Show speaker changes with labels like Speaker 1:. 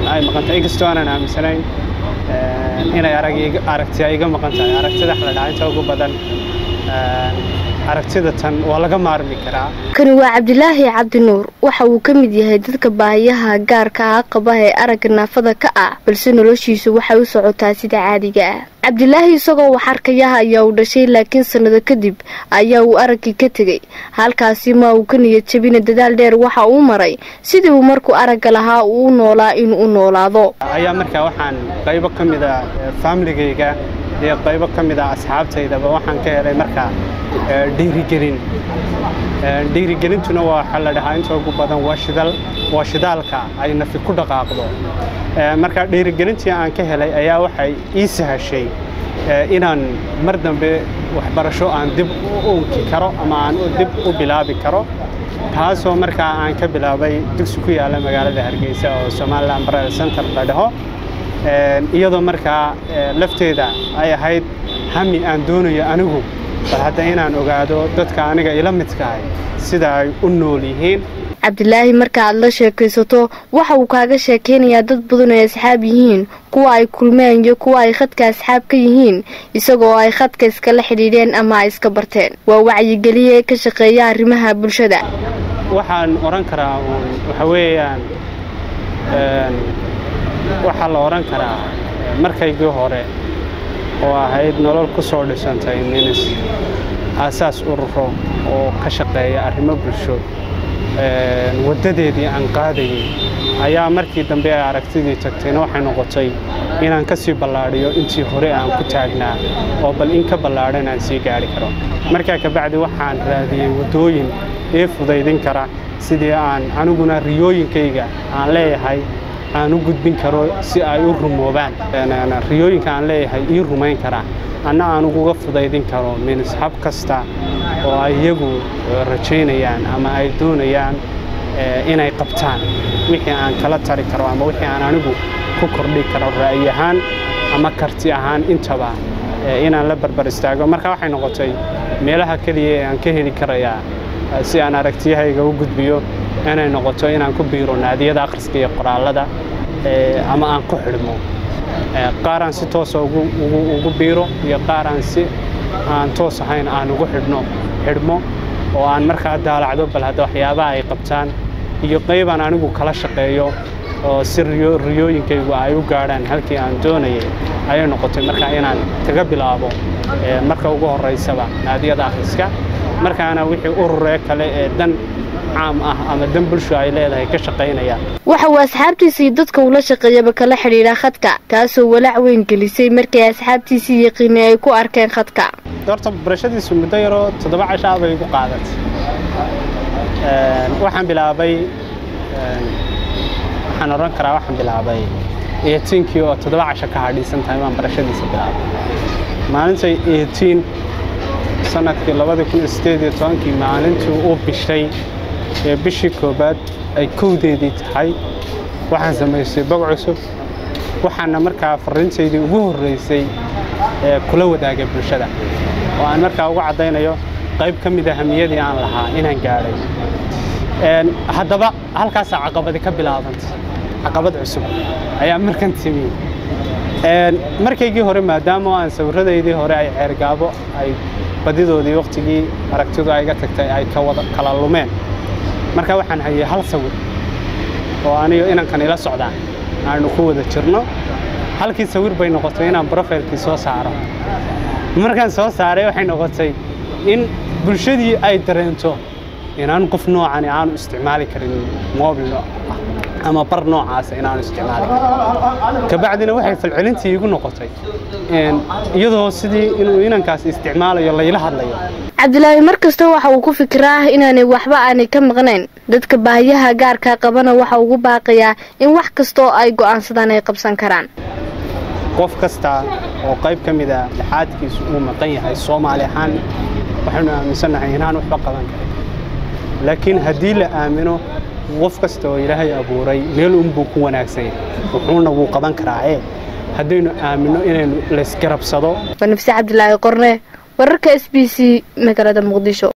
Speaker 1: ay maqantahay inkastoo aanan aaminsanayn inay aragtiya iga maqan tahay aragtida xaladhacaynta ugu badan aragtida tan waa laga maarmi karaa
Speaker 2: kani waa cabdilaahi cabdi nuur waxa uu ka mid yahay dadka baahiyaha gaarka ah qaba ee aragga naafada ka ah balse noloshiisu waxay u socotaa sida caadiga ah cabdilaahi isagoo wax arkayaha ayaa uu dhashay laakiin sannado kadib ayaa uu araggii ka tegey halkaasi ma uu ka niyad jabina dadaal dheer waxa uu maray sidii uu markuu aragga lahaa uu u noolaa inuu u noolaado
Speaker 1: ayaa markaa waxaan qaybo ka mida faamiligayga iyo qaybo ka mid a asxaabtaydaba waxaan ka helay markaa dhiirigelin dhiirigelintuna waa waxaa la dhahaa inta ugu badan waa shidaalka ay nafi ku dhaqaaqdo marka dhiirigelintii aan ka helay ayaa waxay ii sahashay inaan mar dambe waxbarasho aan dib u unki karo ama aan dib u bilaabi karo taasoo markaa aan ka bilaabay dugsi ku yaalla magaalada hargeysa oo somalilan barel center la dhaho iyadoo markaa lafteeda ay ahayd hami aan doonayo anigu bal hadda inaan ogaado dadka aniga ila midkahay sida ay u nool yihiin
Speaker 2: cabdilaahi marka aad la sheekaysato waxa uu kaaga sheekaynayaa dad badan ay asxaab yihiin kuwa ay kulmeen iyo kuwa ay khadka asxaab ka yihiin isagoo ay khadka iskala xidhiidheen ama ay iska barteen waa wacyigeliye ka shaqeeya arrimaha bulshada
Speaker 1: waxaan odhan karaa waxa weeyaan waxaa la odhan karaa markaygii hore oo ahayd nolol ku soo dhisantay minis aasaas ururo oo ka shaqeeya arrimo bulsho waddadeedii aan qaadayay ayaa markii dambe ay aragtidii tagtayna waxay noqotay inaan ka sii ballaadhiyo intii hore aan ku taagnaa oo bal in ka ballaadhan aan sii gaari karo markaa kabacdi waxaan raadiyey waddooyin ii fudaydin kara sidii aan aniguna riyooyinkayga aan leeyahay aan u gudbin karo si ay u rumoobaan riyooyinka aan leeyahay ii rumayn karaa anna aan uguga fudaydin karo minis hab kasta oo ay iyagu rajaynayaan ama ay doonayaan inay qabtaan wixii aan kala tari karo ama wixii aan anigu ku kordhi karo ra'yi ahaan ama karti ahaan intaba inaan la barbar istaago marka waxay noqotay meelaha keliya ee aan ka heli karayaa si aan aragtiyahayga u gudbiyo inay noqoto inaan ku biiro naadiyada akhriska iyo qoraallada ama aan ku xidhmo qaar aan si toosa ugu biiro iyo qaar aan si aan toos ahayn aan ugu xidhno xidhmo oo aan markaa daalacdo bal hadda waxyaabaha ay qabtaan iyo qaybaan anigu kala shaqeeyo oo si riyooyinkaygu ay u gaadhaan halkii aan doonayay ayay noqotay markaa inaan kaga bilaabo marka ugu horraysaba naadiyada akhriska markaana wixii ururee kale ee dan caam ah ama dan bulsho ay leedahay ka shaqaynaya
Speaker 2: waxa uu asxaabtiisii dadka ula shaqeeyaba kala xidhiidha khadka taasoo walaac weyn gelisay markay asxaabtiisii yaqiinay ay ku arkeen khadka
Speaker 1: horta barashadiisu muddo yaroo toddoba cashaa bay igu qaadatay waxaan bilaabay waxaan odhan karaa waxaan bilaabay eetiinkii oo toddoba casho ka hadhiisan tahay baan barashadiisa bilaabay maalintay eetiin sanadkii labadii kun iyo sideed iyo tobankii maalintii uu bishay ee bishii koowaad ay kowdeedii tahay waxaan samaystay bog cusub waxaana markaa farrintaydii ugu horraysay ee kula wadaagay bulshada oo aan markaa ugu caddaynayo qayb ka mid a hamiyadii aan lahaa inaan gaadhay haddaba halkaasaa caqabadi ka bilaabantay caqabad cusub ayaa markan timi markaygii hore maadaama aan sawirradaydii hore ay ceergaabo ay badidoodii wakhtigii aragtidu ayga tagtay ay kala lumeen marka waxaan hayay hal sawir oo anigo inankan ila socdaan aanu ku wada jirno halkii sawir bay noqotay inaan brofailkii soo saaro markaan soo saaray waxay noqotay in bulshadii ay dareento inaan qof noocani aanu isticmaali karin mobil ama bar noocaasa inaanu isticmaali karin kabacdina waxay falcelintii igu noqotay iyadoo sidii inuu inankaas isticmaalayo layla hadlayo
Speaker 2: cabdilaahi mar kasta waxa uu ku fikiraa inaanay waxba aanay ka maqnayn dadka baahiyaha gaarka qabana waxa ugu baaqayaa in wax kastaoo ay go'aansadaan ay qabsan karaan
Speaker 1: qof kasta oo qayb ka mid a lixaadkiisu uu maqan yahay soomaali ahaan waxaynu aaminsannahay inaan waxba qaban karin laakiin haddii la aamino qof kasta oo ilaahay abuuray meel unbuu ku wanaagsan yahay wuxuuna wuu qaban karaa ee haddaynu aaminno inaynu laysgarabsado
Speaker 2: waa nafse cabdilaahi qorne wararka s b c magaalada muqdisho